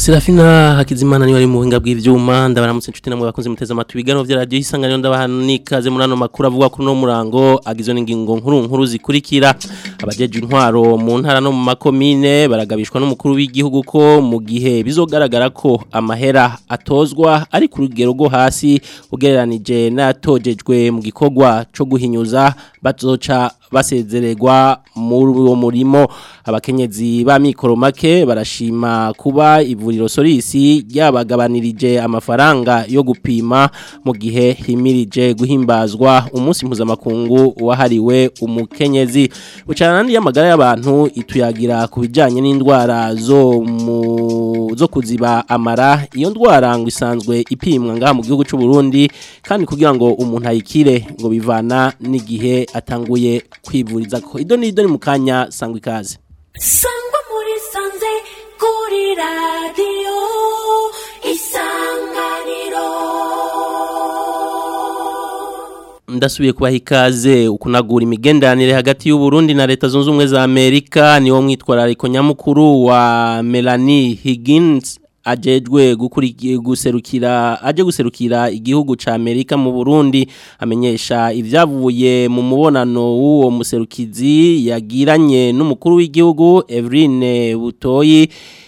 Serafina Hakizimana niwe ari mu buhinga bw'ivyuma ndabaramutse inshuti namwe bakunze muteze amatwi ibiganiro vya radio isanganiro ndabahanikaze muri ano makuru avuga kuri no murango agizwe n'ingingo nkuru nkuru zikurikira abajeje intwaro mu ntara no mu makomine baragabishwa n'umukuru w'igihugu ko mu gihe bizogaragara ko amahera atozwa ari ku rugero rwo hasi ugereranije n'atojejwe mu gikorwa co guhinyuza bazoca basezererwa muri uwo murimo abakenyezi ba mikoro make barashima kuba ivuriro Solisi ryabagabanirije amafaranga yo gupima mu gihe himirije guhimbazwa umunsi mpuzamakungu wahariwe umukenyezi bucana nandi y'amagara y'abantu ituyagira ku bijyanye n'indwara zo mu zo kuziba amara iyo ndwara ngo isanzwe ipimwa ngaha mu gihugu cy'u Burundi kandi kugira ngo umuntu ayikire ngo bivana n'igihe atanguye kwivuriza ko ido ni ido ni mu kanya sangwa ikaze sangwa muri sanze kuri radiyo isanganiro ndasubiye kubaha ikaze ukunagura imigenderanire hagati y'u Burundi na leta zunze ubumwe za Amerika niwo mwitwarariko nyamukuru wa Melanie Higgins ajejwe guserukira aje guserukira igihugu ca Amerika mu Burundi amenyesha ivyavuye mu mubonano w'uwo muserukizi yagiranye n'umukuru w'igihugu Evrine Butoyi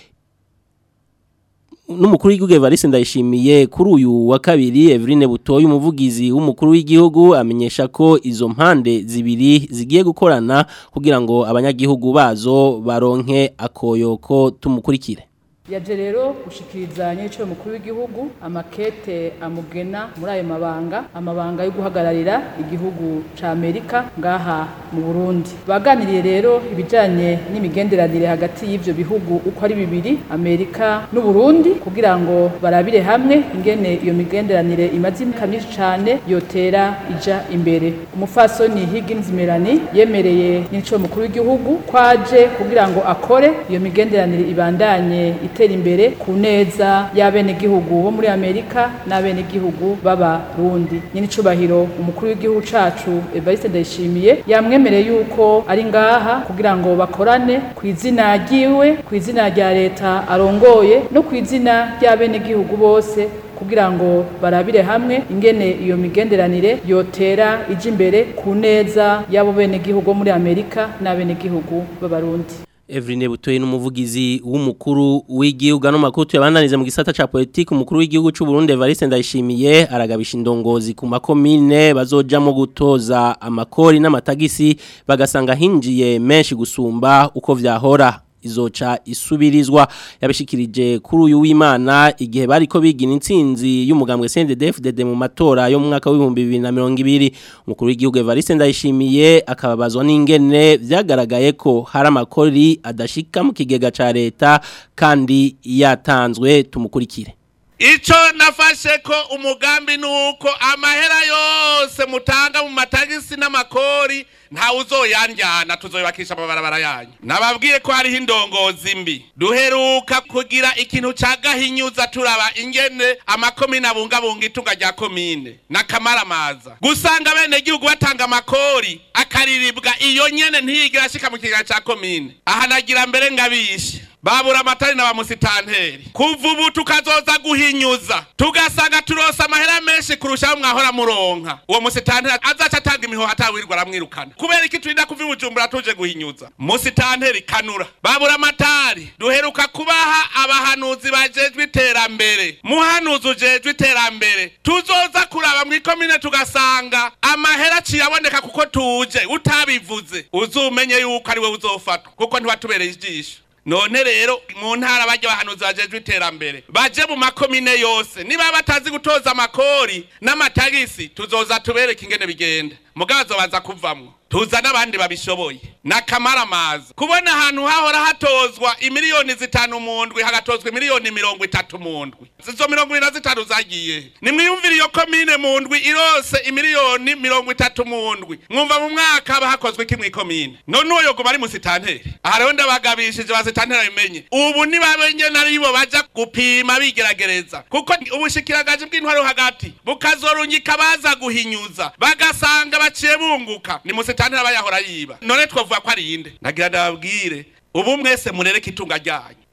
n'umukuru w'igihugu Evariste ndayishimiye kuri uyu wa kabiri Evrine Butoyi umuvugizi w'umukuru w'igihugu amenyesha ko izo mpande zibiri zigiye gukorana kugira ngo abanyagihugu bazo baronke akoyoko tumukurikire yaje rero gushikiriza nyecyo mukuru w'igihugu amakete amugena muri ayo mabanga amabanga yo guhagararira igihugu ca Amerika ngaha mu Burundi baganiriye rero ibijanye n'imigenderanire hagati y'ivyo bihugu uko ari bibiri Amerika n'u Burundi kugira ngo barabire hamwe ingene iyo migenderanire imaze imyaka myinshi cane yotera ija imbere umufasoni Higgins Melanie yemereye nyecyo mukuru w'igihugu kwaje kugira ngo akore iyo migenderanire ibandanye gutera imbere ku neza y'abenegihugu bo muri Amerika n'abenegihugu b'abarundi nyine icubahiro umukuru w'igihugu cacu Evariste Ndayishimiye yamwemereye yuko ari ngaha kugira ngo bakorane ku izina ryiwe ku izina rya leta arongoye no ku izina ry'abenegihugu bose kugira ngo barabire hamwe ingene iyo migenderanire yotera ije imbere ku neza y'abo benegihugu muri Amerika n'abenegihugu b'abarundi Evrine Butoyi n'umuvugizi w'umukuru w'igihugu no makuru tuyabananize mu gisata ca politique umukuru w'igihugu cy'u Burundi Evariste Ndayishimiye aragabisha indongozi ku makomine bazojamo gutoza amakori n'amatagisi bagasanga hinjiye menshi gusumba uko vyahora izoca isubirizwa yabishikirije kuri uyu w'Imana igihe bariko bigina intsinzi y'umugambwe CNDD-FDD mu matora yo mu mwaka w'ibihumbi 2020 umukuru w'igihugu Evariste Ndayishimiye akababazwa n'ingene vyagaragaye ko hari amakori adashika mu kigega ca leta kandi yatanzwe tumukurikire Ico nafashe ko umugambi nuko amahera yose mutanga mu matagisi n'amakori nta uzoyanjyana tuzoyubakisha amabarabara yanyu nababwiye ko hariho indongozi mbi duheruka kugira ikintu ca gahinyuza turaba ingene amakomine abungabunga itunga rya komine n'akamaramaza gusanga bene gihugu batanga amakori akariribwa iyo nyene ntiyigira ashika mu kigega ca komine aha nagira mbere ngabishe babura amatari na bamusitanteri kuva ubu tukazoza guhinyuza tugasanga turose amahera menshi kurushaho mwahora muronka uwo musitanteri azaca atanga imihoho atawirirwa aramwirukana kubera iki turinda kuva ibujumbura tuje guhinyuza musitanteri kanura babura amatari duheruka kubaha abahanuzi bajejwe iterambere muhanuzi ujejwe iterambere tuzoza kuraba mw'ikomine tugasanga amahera aciye aboneka kuko tuje utabivuze uzumenye yuko ari we uzofatwa kuko ntiwatubereye ijisho none rero mu ntara bajya bahanuzi bajejwe iterambere baje mu makomine yose niba batazi gutoza amakori n'amatagisi tuzoza tubereke ingene bigenda mugazo baza kuvamwo tuza n'abandi babishoboye n'akamaramaza kubona ahantu hahora hatozwa imiliyoni zitanu mu ndwi hagatozwa imiliyoni mirongo itatu mu ndwi izo mirongo ibiri na zitanu zagiye nimwiyumvire iyo komine mu ndwi irose imiliyoni mirongo itatu mu ndwi mwumva mu mwaka haba hakozwe iki mw'ikomine none uwo yoguma ari musitanteri aha rero ndabagabishije basitanteri babimenye ubu nibabenye naribo baja gupima bigeragereza kuko ubushikiragaji bw'intwaro hagati bukazorunyika baza guhinyuza bagasanga baciye bunguka ni musitanteri aba yahora yiba none twavuga ko ari inde nagira ndababwire ubu mwese murereke itunga ryanyu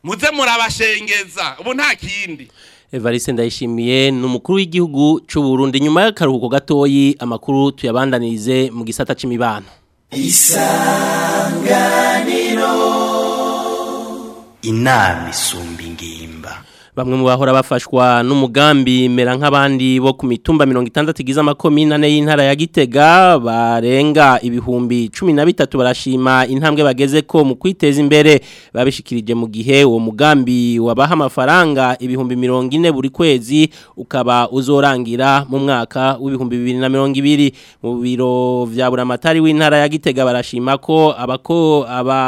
muze murabashengeza ubu nta kindi Evariste ndayishimiye ni umukuru w'igihugu cy'u Burundi nyuma y'akaruhuko gatoyi amakuru tuyabandanirize mu gisata c'imibano inama isumba ingimba Bamwe mu bahora bafashwa n'umugambi mera nk'abandi bo ku mitumba 60 igize amakomine ane y'intara ya Gitega barenga ibihumbi 13 barashima intambwe bageze ko mu kwiteza imbere babishikirije mu gihe uwo mugambi wabaha amafaranga ibihumbi 40 buri kwezi ukaba uzorangira mu mwaka w'ibihumbi 2020 mu biro vya buramatari w'intara ya Gitega barashima ko abako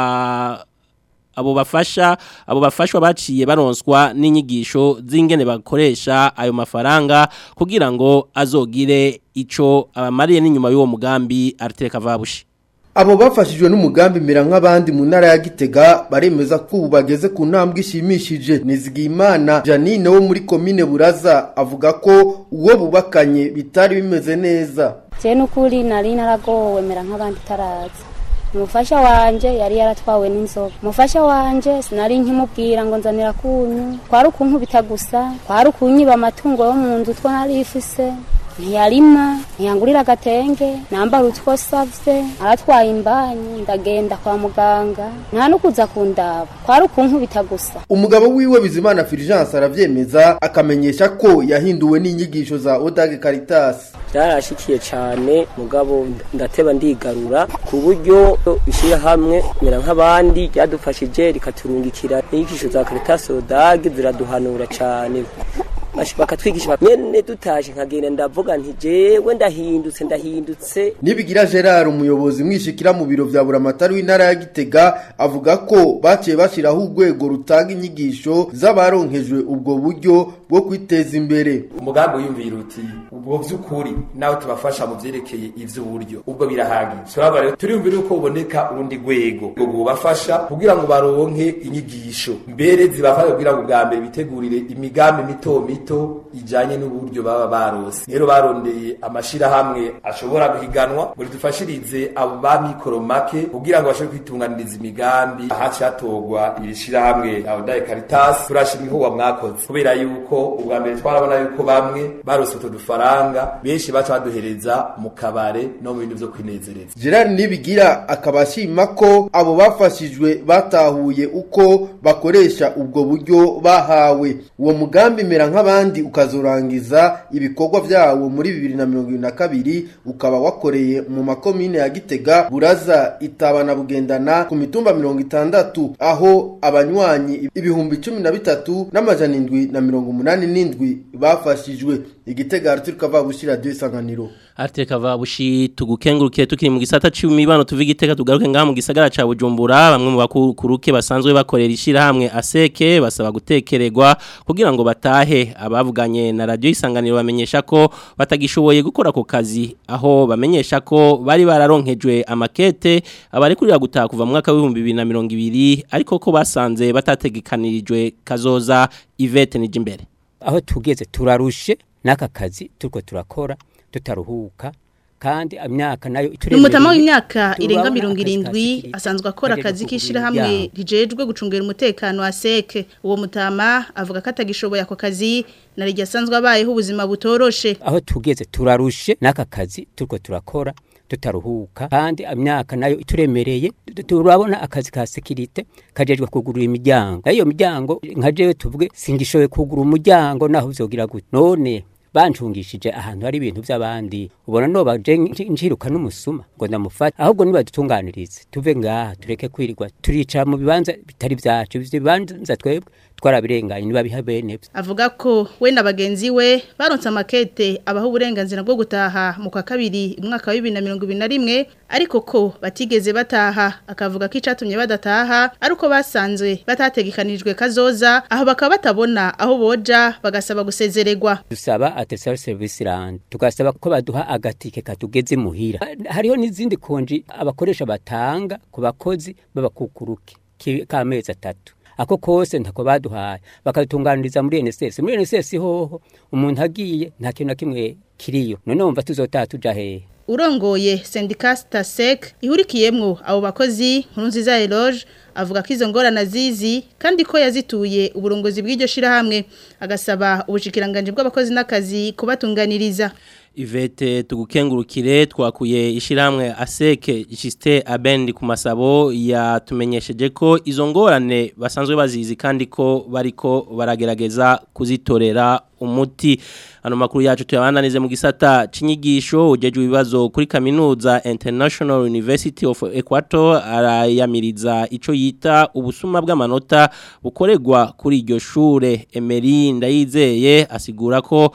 aba abo bafasha abo bafashwa baciye baronswa n'inyigisho z'ingene bakoresha ayo mafaranga kugira ngo azogire ico abamariye n'inyuma y'uwo mugambi Arteka Vabushi Abo bafashijwe n'umugambi mera nk'abandi mu ntara ya Gitega baremeza ko ubu bageze ku ntambwe ishimishije Nizigimana Janine wo muri komine Buraza avuga ko uwo bubakanye bitari bimeze neza je n'ukuri nari naragowe mera nk'abandi taraza umufasha wanje yari yaratwawe n'inzoga umufasha wanje sinari nkimubwira ngo nzanira kunyu kwari ukunkubita gusa kwari ukunyiba amatungo yo mu nzu two nari ifise ntiyarima ntiyangurira agatenge nambara utwo savye aratwaye imbanyi ndagenda kwa muganga nta nukuza kundaba kwari ukunkubita gusa Umugabo wiwe Bizimana Fulgence aravyemeza akamenyesha ko yahinduwe n'inyigisho za Odag Caritas byarashikiye cyane mugabo ndateba ndigarura ku buryo ishyirahamwe mera nk'abandi ryadufashije rikaturungikira inyigisho za Caritas Odag ziraduhanura cyane Bash- bakatwigisha nyene dutaje nkagenda ndavuga nti jewe ndahindutse ndahindutse Nibigira Gerard umuyobozi mwishikira mu biro vya buramatari w'intara ya Gitega avuga ko baciye bashiraho urwego rutanga inyigisho z'abaronkejwe ubwo buryo bwo kwiteza imbere umugambi wiyumvira uti ubwo by'ukuri nawe tubafasha mu byerekeye ivy'uburyo ubwo birahagije turaba rero turiyumvira uko uboneka urundi rwego ubwo bubafasha kugira ngo baronke inyigisho mbere zibafasha kugira ngo bwa mbere bitegurire imigambi mito mito ijanye n'uburyo baba barose rero barondeye amashirahamwe ashobora guhiganwa ngo ridufashirize abo ba mikoro make kugira ngo bashobore kwitunganiriza imigambi ahaci hatogwa iri shirahamwe Aodaye Caritas turashima ihuwa mwakoze kubera yuko ubwa mbere twarabona yuko bamwe barose utwo dufaranga benshi baca baduhereza mu kabare no mu bintu vyo kwinezereza Gerard Nibigira akaba ashima ko abo bafashijwe batahuye uko bakoresha ubwo buryo bahawe uwo mugambi mera nk'abandi ukazorangiza ibikorwa vyawo muri 2022 ukaba wakoreye mu makomine ya Gitega Buraza Itabana Bugendana ku mitumba 60 aho abanywanyi ibihumbi 13 n'amajana indwi na mirongo umunani n'indwi bafashijwe igitega Arthur Kavabushi radio isanganiro Arteka Vabushi tugukengurukiye tukiri mu gisata c'imibano tuva igiteka tugaruke ngaha mu gisagara ca Bujumbura bamwe mu bakuruke basanzwe bakorera ishirahamwe aseke basaba gutekererwa kugira ngo batahe abavuganye na radio isanganiro bamenyesha ko batagishoboye gukora ako kazi aho bamenyesha ko bari bararonkejwe amakete abari kurira gutaha kuva mu mwaka w'ibihumbi bibiri na mirongo ibiri ariko ko basanze batategekanirijwe kazoza Yvette Nijimbere aho tugeze turarushe n'aka kazi turiko turakora tutaruhuka kandi imyaka nayo ni umutama w'imyaka irenga mirongo irindwi asanzwe akora akazi k'ishyirahamwe rijejwe gucungira umutekano wa seke uwo mutama avuga ko atagishoboye ako kazi na rege asanzwe abayeho ubuzima butoroshe aho tugeze turarushe n'aka kazi turiko turakora tutaruhuka kandi imyaka nayo ituremereye turabona akazi ka sekirite kajejwe kugurura imiryango iyo miryango nka jewe tuvuge singishoboye kugura umuryango naho vyogira gute none bancungishije ahantu hari ibintu by'abandi ubona no baje njiruka n'umusuma ngo ndamufata ahubwo nibadutunganirize tuve ngaha tureke kwirirwa turicara mu bibanza bitari byacu ivyo bibanza twebwe twarabirenganye niba biha bene avuga ko we na bagenzi we baronse amakete abaho uburenganzira bwo gutaha mu kwa kabiri umwaka wa 2021 ariko ko batigeze bataha akavuga ko icatumye badataha ariko basanzwe batategekanijwe kazoza aho bakaba batabona aho boja bagasaba gusezererwa dusaba atesal service land tugasaba ko baduha agatike katugeze muhira hariho n'izindi konji abakoresha batanga ku bakozi b'abakukuruke k'amezi atatu ako kose ntako baduhaye bakadutunganiriza muri NSS muri NSS hoho umuntu agiye nta kintu na kimwe kiriyo none wumva tuzotaha tuja hehe urongoye sendika Stasek ihurikiyemwo abo bakozi nkuru nziza Eloge avuga ko izo ngorana zizi kandi ko yazituye uburongozi bw'iryo shirahamwe agasaba ubushikiranganje bw'abakozi n'akazi kubatunganiriza Ivete tugukengurukire twakuye ishiramwe aseke Juste Abendi ku masabo yatumenyesheje ko izo ngorane basanzwe bazizi kandi ko bariko baragerageza kuzitorera umuti ano makuru yacu tuyabandanize mu gisata cinyigisho ujeje ibibazo kuri kaminuza International University of Equator arayamiriza ico yita ubusuma bw'amanota bukorerwa kuri iryo shure Emery ndayizeye asigura ko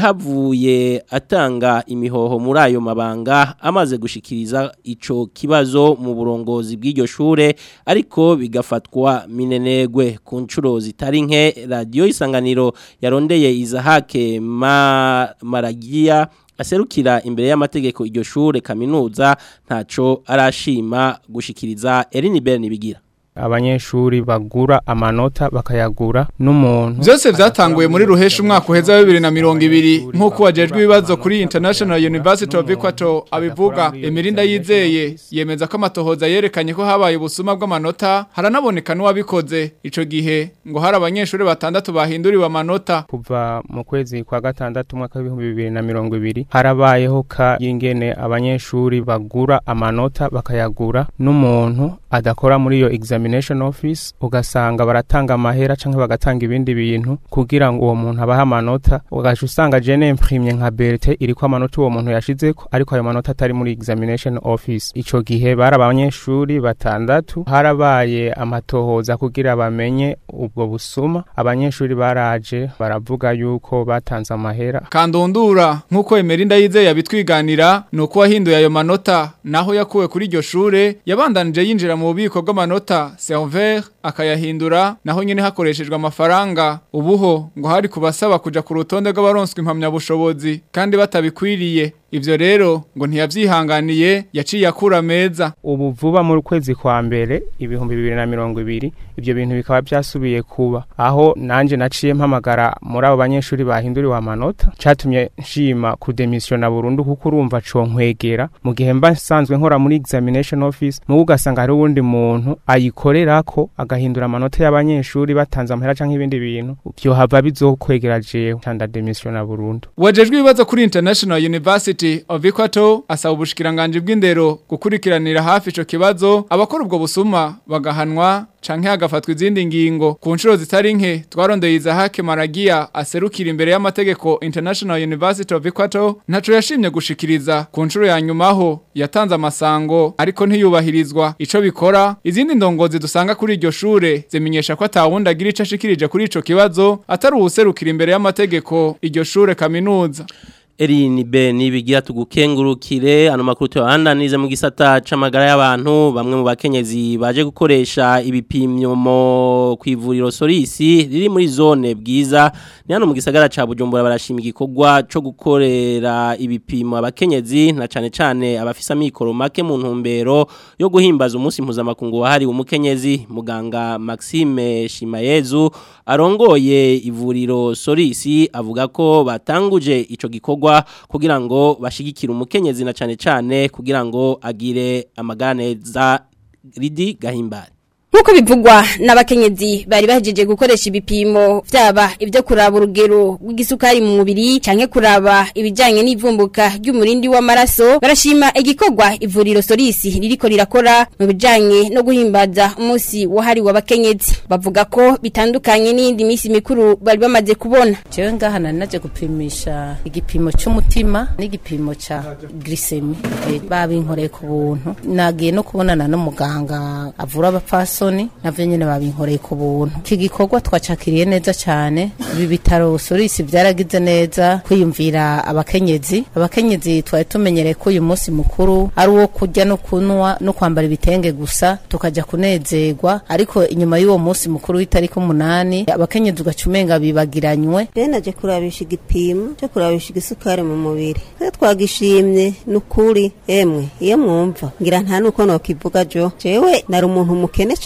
yahavuye atanga imihoho muri ayo mabanga amaze gushikiriza ico kibazo mu burongozi bw'iryo shure ariko bigafatwa minenegwe ku ncuro zitari nke radio isanganiro yarondeye izahake ma maragia aserukira imbere y'amategeko iryo shure kaminuza ntaco arashima gushikiriza Eline Berne bigira abanyeshuri bagura amanota bakayagura n'umuntu byose byatanguye muri ruhesha umwaka uheza wa bibiri na mirongo ibiri nk'uko wajejwe ibibazo kuri international university of equator abivuga emirinda yizeye yemeza ko amatohoza yerekanye ko habaye ubusuma bw'amanota haranaboneka n'uwabikoze ico gihe ngo hari abanyeshuri batandatu bahinduriwe amanota kuva mu kwezi kwa gatandatu umwaka w'ibihumbi bibiri na mirongo ibiri harabayeho ka y'ingene abanyeshuri bagura amanota bakayagura n'umuntu adakora muri iyo examination office ugasanga baratanga amahera canke bagatanga ibindi bintu kugira ngo uwo muntu abaha amanota ugaca usanga je n'imprimye nka berte iriko amanota uwo muntu yashizeko ariko ayo manota atari muri examination office ico gihe bari abanyeshuri batandatu harabaye amatohoza kugira bamenye ubwo busuma abanyeshuri baraje baravuga yuko batanze amahera kandundura nk'uko Emerinda yizeye yabitwiganira nuko wahinduye ayo manota naho yakuwe kuri iryo shure yabandanije yinjira mu bubiko bw'amanota server akayahindura naho nyene hakoreshejwe amafaranga ubuho ngo hari kubasaba kuja ku rutonde rw'abaronswe impamya bushobozi kandi batabikwiriye ivyo rero ngo ntiyavyihanganiye yaciye akura meza ubu vuba mu kwezi kwa mbere ibihumbi bibiri na mirongo ibiri ivyo bintu bikaba byasubiye kuba aho nanje naciye mpamagara muri abo banyeshuri bahinduriwe amanota catumye nshima kudemisiona burundu kuko urumva co nkwegera mu gihe mba nsanzwe nkora muri examination office mu ugasanga hari uwundi muntu ayikorerako agahindura amanota y'abanyeshuri batanze amahera canke ibindi bintu vyo hava bizokwegera jewe canda demisiona burundu wajejwe ibibazo kuri international university of equator asaba ubushikiranganje bw'indero gukurikiranira hafi ico kibazo abakora ubwo busuma bagahanwa canke hagafatwa izindi ngingo ku nshuro zitari nke twarondeye izahake maragia aserukira imbere y'amategeko international university of equator ntaco yashimye gushikiriza ku nshuro ya nyumaho yatanze amasango ariko ntiyubahirizwa ico bikora izindi ndongozi dusanga kuri iryo shure zimenyesha ko atawundi agira ico ashikirije kuri ico kibazo atari uwuserukira imbere y'amategeko iryo shure kaminuza Erini be nibigira tugukengurukire ano makuru tuyandanize mu gisata c'amagara y'abantu bamwe mu bakenyezi baje gukoresha ibipimyo mo kwivuriro Sorisi riri muri zone bwiza ni hano mu gisagara ca Bujumbura barashima igikorwa co gukorera ibipimo abakenyezi na cane cane abafisa mikoro make mu ntumbero yo guhimbaza umunsi mpuzamakungu wahari umukenyezi muganga Maxime Shimayezu arongoye ivuriro Sorisi avuga ko batanguje ico gikorwa kugira ngo bashigikire umukenyezi na cyane cyane kugira ngo agire amaganeza ridi gahimbare Nkuko bivugwa n'abakenyezi bari bahejeje gukoresha ibipimo vyaba ibyo kuraba urugero rw'igisukari mu mubiri canke kuraba ibijanye n'ivumbuka ry'umurindi w'amaraso barashima igikorwa ivuriro Solisi ririko rirakora mu bijanye no guhimbaza umunsi wahari w'abakenyezi bavuga ko bitandukanye n'indi misi mikuru bari bamaze kubona jewe ngaha nari naje gupimisha igipimo c'umutima n'igipimo ca glycemie e, babinkoreye ku buntu nagiye no kubonana n'umuganga avura abapfaso soni navyo nyene babinkoreye ku buntu iki gikorwa twacakiriye neza cyane ibi bitaro Sorisi byaragize neza kwiyumvira abakenyezi abakenyezi twari tumenyereye ko uyu munsi mukuru ari uwo kurya no kunwa no kwambara ibitenge gusa tukaja kunezerwa ariko inyuma y'uwo munsi mukuru w'itariki umunani abakenyezi ugacumenga bibagiranywe rero naje kurabisha igipimo cyo kurabisha igisukari mu mubiri twe twagishimye n'ukuri emwe iyo mwumva ngira nta nuko nokivuga jo jewe nari umuntu mukene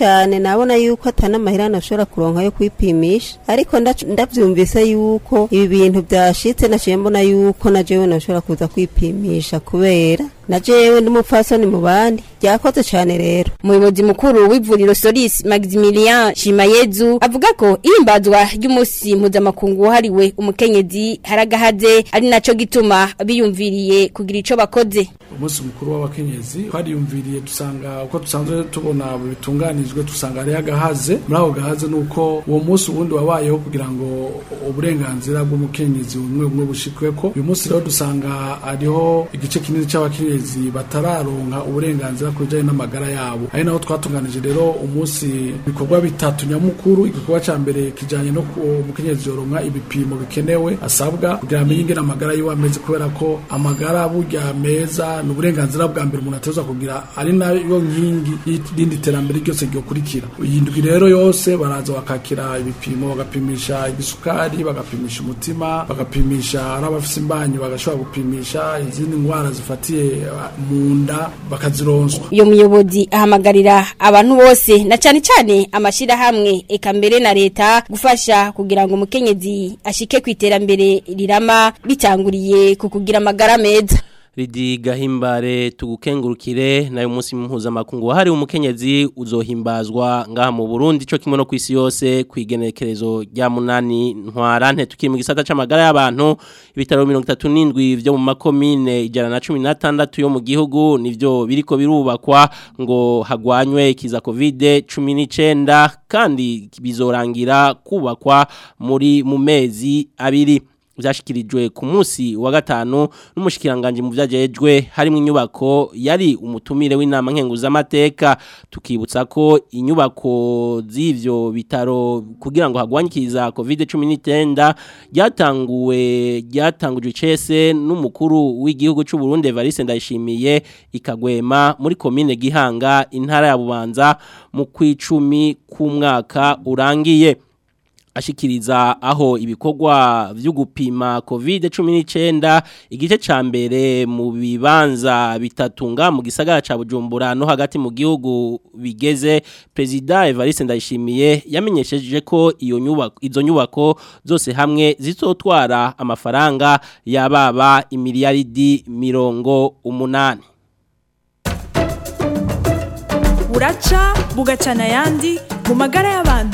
cyane nabona yuko atana amahirane ashobora kuronka yo kwipimisha ariko ndac- ndavyumvise yuko ibi bintu byashitse naciye mbona yuko na jewe nashobora kuza kwipimisha kubera na jewe ndi umupfasoni mu bandi byakoze cyane rero umuyobozi mukuru w'ivuriro Solis Maximilian Shimayezu avuga ko ihimbazwa ry'umunsi mpuzamakungu wahariwe umukenyezi haragahaze ari naco gituma biyumviriye kugira ico bakoze umunsi mukuru w'abakenyezi twariyumviriye dusanga uko dusanzwe tubona bitunganijwe dusanga ari agahaze muri ako gahaze ni uko uwo munsi ubundi wabayeho kugira ngo uburenganzira bw'umukenyezi bumwe bumwe bushikweko uyu munsi rero dusanga hariho igice kinini cy'abakenyezi batararonka uburenganzira ku bijyanye n'amagara yabo ari naho twatunganije rero umunsi ibikorwa bitatu nyamukuru igikorwa cya mbere kijyanye no ku umukenyezi yoronka ibipimo bikenewe asabwa kugira amenye ingene amagara yiwe ameze kubera ko amagara burya meza ni uburenganzira bwa mbere umuntu ateza kugira ari nayo nkingi y'irindi terambere ryose ryokurikira iyi ndwi rero yose baraza bakakira ibipimo bagapimisha igisukari bagapimisha umutima bagapimisha ari abafite imbanyi bagashobora gupimisha izindi ndwara zifatiye uh, mu nda bakazironswa iyo muyobozi ahamagarira abantu bose na cyane cyane amashirahamwe eka mbere na leta gufasha kugira ngo umukenyezi ashike ku iterambere rirama bitanguriye ku kugira amagara meza Ridi gahimbare tugukengurukire nayo munsi mpuzamakungu wahari umukenyezi uzohimbazwa ngaha mu Burundi cyo kimwe no kwisi yose kwigenekerezo rya munani ntwarante tukiri mu gisata c'amagara y'abantu ibitaro 37 vyo mu makomine ijana na 16 yo mu gihugu nivyo biriko birubakwa ngo hagwanywe ikiza covid 19 kandi bizorangira kubakwa muri mu mezi abiri byashyikirijwe ku munsi wa gatanu n'umushikiranganje mu byagejwe harimo inyubako yari umutumire w'inama nkenguzamateka tukibutsa ko inyubako z'ivyo bitaro kugira ngo hagwanyikiriza covid 19 ryatanguwe ryatangujwe cese n'umukuru w'igihugu cy'u Burundi Evariste Ndayishimiye ikagwema muri commune Gihanga intara ya Bubanza mu kwicumi k'umwaka urangiye ashikiriza aho ibikorwa vyo gupima covid 19 igice ca mbere mu bibanza bitatunga mu gisagara ca Bujumbura no hagati mu gihugu bigeze president Evariste Ndayishimiye yamenyesheje ko iyo nyubako izo nyubako zose hamwe zizotwara amafaranga yababa imiliyaridi mirongo umunani buraca bugacana yandi mu magara y'abantu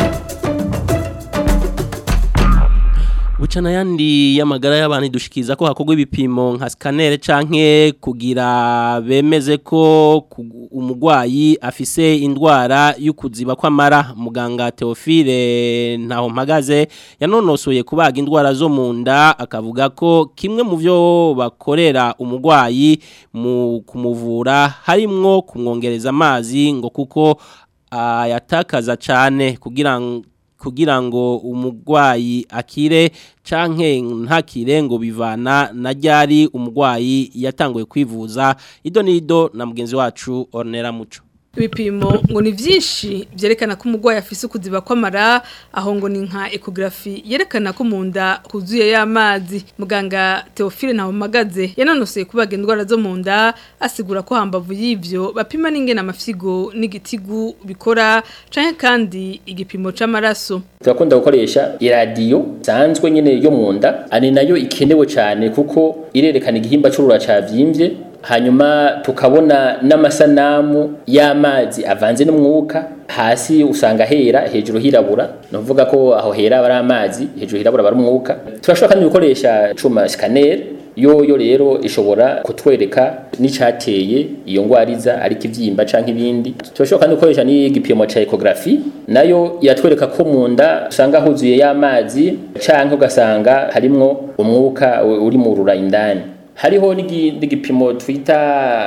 Bucana yandi y'amagara y'abantu dushikiza ko hakorwa ibipimo nka scanner canke kugira bemeze ko ku- umugwayi afise indwara y'ukuziba kw'amara muganga Theophile ntaho mpagaze yanonosoye kubaga indwara zo mu nda akavuga ko kimwe mu byo bakorera umugwayi mu kumuvura harimwo kumwongereza amazi ngo kuko ayatakaza cyane kugira ngo kugira ngo umugwayi akire canke ntakire ngo bivana na ryari umugwayi yatanguye kwivuza ido nido na mugenzi wacu Ornera Muco ibipimo ngo ni byinshi byerekana ko umurwayi afise ukuziba kw'amara aho ngo ni nka ekogarafi yerekana ko mu nda huzuye y'amazi muganga Theophile Ntawumagaze yanonosoye kubaga indwara zo mu nda asigura ko hambavu y'ivyo bapima n'ingene amafyigo n'igitigu bikora canke kandi igipimo c'amaraso turakunda gukoresha iradiyo sanzwe nyene yo mu nda ari nayo ikenewe cyane kuko irerekana igihimba c'urura cavyimbye hanyuma tukabona n'amasanamu y'amazi avanze n'umwuka hasi usanga hera hejuru hirabura ni ukuvuga ko aho hera aba ari amazi hejuru hirabura aba ari umwuka turashobora kandi gukoresha cuma scanner yoyo rero ishobora kutwereka n'icateye iyo ngwariza ariko ivyimba canke ibindi turashobora kandi gukoresha n'igipimo ca ecography nayo iratwereka ko mu nda usanga huzuye y'amazi canke ugasanga harimwo umwuka uri mu rura indani hariho n'igi- n'igipimo twita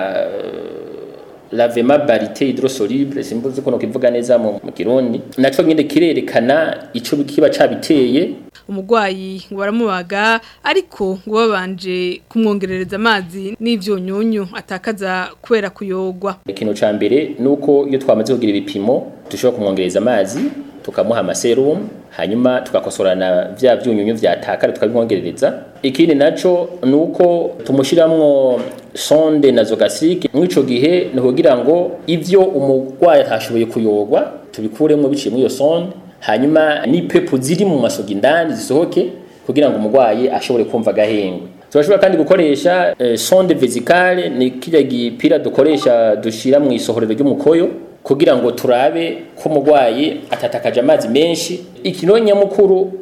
lavema barite hydrosoluble simbuzi ko nokivuga neza mu mu kirundi naco nyine kirerekana ico kiba cabiteye umurwayi ngo baramubaga ariko ngo babanje kumwongerereza amazi n'ivyunyunyu atakaza kubera kuyogwa ikintu ca mbere nuko iyo twamaze kugira ibipimo dushobora kumwongereza amazi tukamuha amaserumu hanyuma tugakosorana vya vyunyunyu vyatakara tukabimwongerereza ikindi naco nuko tumushiramwo sonde nazogastrique mw'ico gihe ni kugira ngo ivyo umurwayi atashoboye kuyogwa tubikuremo biciye muri iyo sonde hanyuma n'ipepo ziri mu masogi indani zisohoke kugira ngo umurwayi ashobore kumva agahengwe turashobora kandi gukoresha eh, sonde vesicale ni kirya gipira dukoresha dushira mu isohorero ry'umukoyo kugira ngo turabe ko umurwayi atatakaje amazi menshi ikino nyamukuru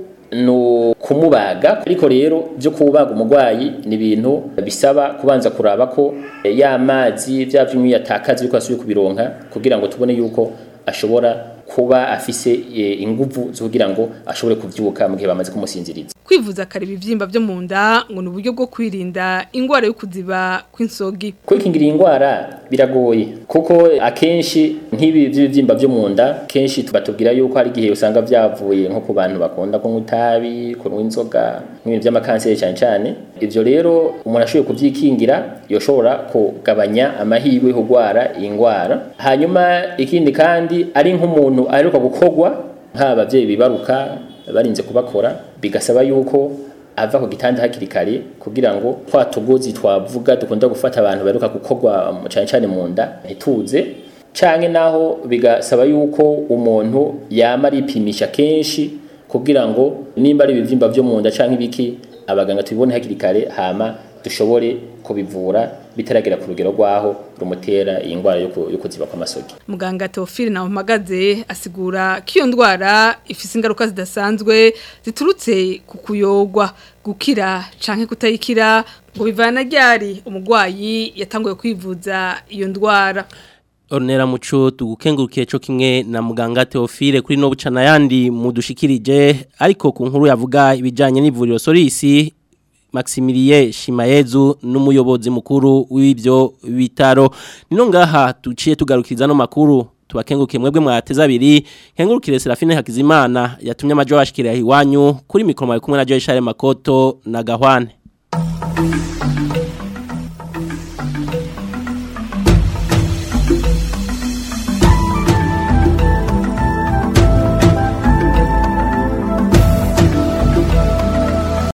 no kumubaga ariko rero byo kubaga umurwayi ni ibintu bisaba kubanza kuraba ko eh, ya mazi bya byumwe yatakaza yuko asubiye kubironka kugira ngo tubone yuko ashobora kuba afise eh, inguvu zo kugira ngo ashobore kuvyuka mu gihe bamaze kumusinziriza kwivuza kare ibivyimba byo mu nda ngo ni uburyo bwo kwirinda ingwara yo kuziba kw'insogi kwikingira iyi ndwara biragoye kuko akenshi nk'ibi by'ibibyimba byo mu nda kenshi batubwira yuko hari igihe usanga byavuye nko ku bantu bakunda kunywa itabi kunywa inzoga nk'ibintu by'amakanseri cyane cyane ibyo rero umuntu ashoboye kubyikingira yoshobora kugabanya amahirwe yo kurwara iyi ndwara hanyuma ikindi kandi ari nk'umuntu aheruka gukorwa nk'ababyeyi bibaruka barinze kubakora bigasaba yuko ava ku gitanda hakiri kare kugira ngo twa tugozi twavuga dukunda gufata abantu baheruka gukorwa cyane cyane mu nda ntituze canke naho bigasaba yuko umuntu yama aripimisha kenshi kugira ngo nimba ari ibivyimba vyo mu nda canke ibiki abaganga tubibone hakiri kare hama dushobore kubivura bitaragera ku rugero rwaho rumutera iyi ndwara yo ku- yo kuziba kw'amasogi muganga Teofile na Mpagaze asigura ko iyo ndwara ifise ingaruka zidasanzwe ziturutse ku kuyogwa gukira canke kutayikira ngo bivana ryari umurwayi yatanguye kwivuza iyo ndwara Ornera muco tugukengurukiye cyo kimwe na muganga Theophile kuri no bucana yandi mudushikirije ariko ku nkuru yavuga ibijanye n'ivuriro Solisi Maximilie Shimayezu n'umuyobozi mukuru w'ibyo bitaro nino ngaha tuciye tugarukiriza no makuru tubakengurukiye mwebwe mwateza abiri nkengurukire Serafine Hakizimana yatumye amajo bashikira iwanyu kuri mikoro mari kumwe na Joy Share Makoto na Gahwane